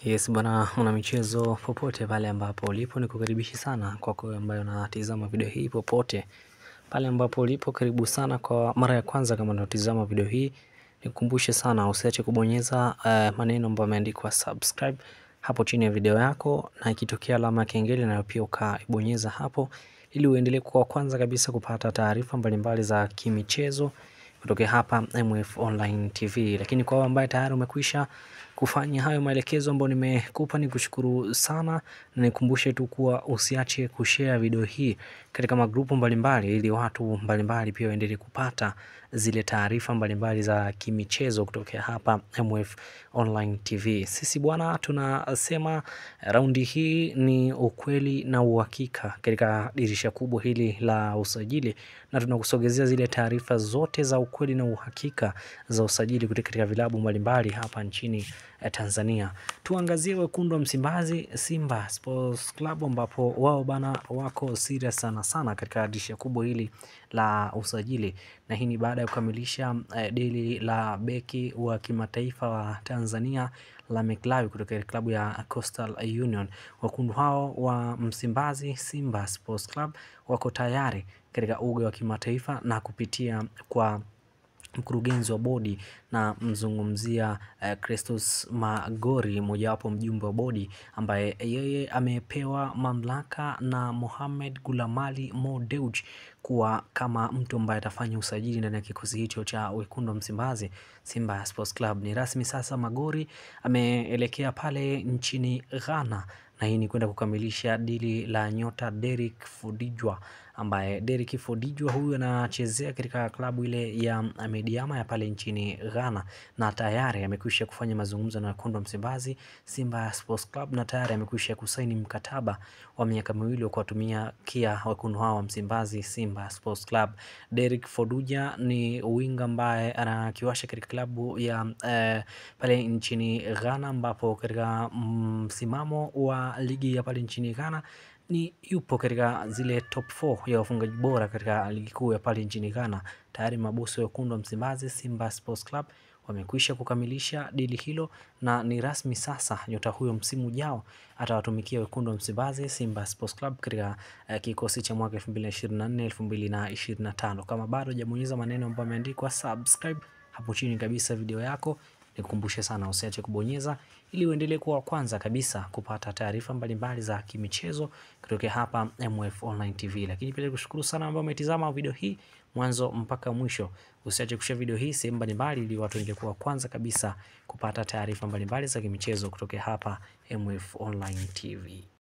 Yes bwana mwana michezo popote pale ambapo ulipo ni kukaribishi sana kwa kwa ambayo unatizama video hii popote pale ambapo ulipo karibu sana kwa mara ya kwanza kama unatizama video hii nikukumbushe sana usiache kubonyeza uh, maneno ambayo yameandikwa subscribe hapo chini ya video yako na ikitokea alama ya kengele nayo pia ukaibonyeza hapo ili uendelee kuwa kwanza kabisa kupata taarifa mbalimbali za kimichezo kutokea hapa MF Online TV. Lakini kwa wewe ambaye tayari umekwisha kufanya hayo maelekezo ambayo nimekupa, ni kushukuru sana, na nikumbushe tu kuwa usiache kushare video hii katika magrupu mbalimbali, ili watu mbalimbali pia waendelee kupata zile taarifa mbalimbali za kimichezo kutokea hapa MF Online TV. Sisi bwana, tunasema raundi hii ni ukweli na uhakika katika dirisha kubwa hili la usajili, na tunakusogezea zile taarifa zote za ukweli na uhakika za usajili kutoka katika vilabu mbalimbali hapa nchini Tanzania. Tuangazie wekundu wa Msimbazi, Simba Sports Club, ambapo wao bana wako serious sana sana katika dirisha kubwa hili la usajili, na hii ni baada ya kukamilisha eh, dili la beki wa kimataifa wa Tanzania la Meklawi kutoka klabu ya Coastal Union. Wekundu hao wa Msimbazi, Simba Sports Club, wako tayari katika uga wa kimataifa na kupitia kwa mkurugenzi wa bodi na mzungumzia uh, Christos Magori, mojawapo mjumbe wa bodi ambaye yeye amepewa mamlaka na Mohamed Gulamali Mo Dewji kuwa kama mtu ambaye atafanya usajili ndani ya kikosi hicho cha wekundu wa Msimbazi Simba Sports Club. Ni rasmi sasa, Magori ameelekea pale nchini Ghana na hii ni kwenda kukamilisha dili la nyota Derrick Fodijwa ambaye Derrick Fodijwa huyu anachezea katika klabu ile ya Mediama ya pale nchini Ghana na tayari amekwisha kufanya mazungumzo na wekundu wa Msimbazi Simba Sports Club na tayari amekwisha kusaini mkataba wa miaka miwili wa kuwatumia kia wekundu hao wa Msimbazi Simba Sports Club. Derrick Fodujah ni winga ambaye anakiwasha katika klabu ya eh, pale nchini Ghana ambapo katika msimamo wa ligi ya pale nchini Ghana ni yupo katika zile top 4 ya wafungaji bora katika ligi kuu ya pale nchini Ghana. Tayari mabosi wa wekundu wa Msimbazi Simba Sports Club wamekwisha kukamilisha dili hilo na ni rasmi sasa, nyota huyo msimu ujao atawatumikia wekundu wa Msimbazi Simba Sports Club katika uh, kikosi cha mwaka 2024 2025. Kama bado hujabonyeza maneno ambayo yameandikwa subscribe hapo chini kabisa video yako, nikukumbushe sana usiache kubonyeza ili uendelee kuwa kwanza kabisa kupata taarifa mbalimbali za kimichezo kutoka hapa MF Online TV. Lakini pia nikushukuru sana ambao umetizama video hii mwanzo mpaka mwisho. Usiache kushare video hii sehemu mbalimbali ili watu waendelee kuwa kwanza kabisa kupata taarifa mbalimbali za kimichezo kutoka hapa MF Online TV.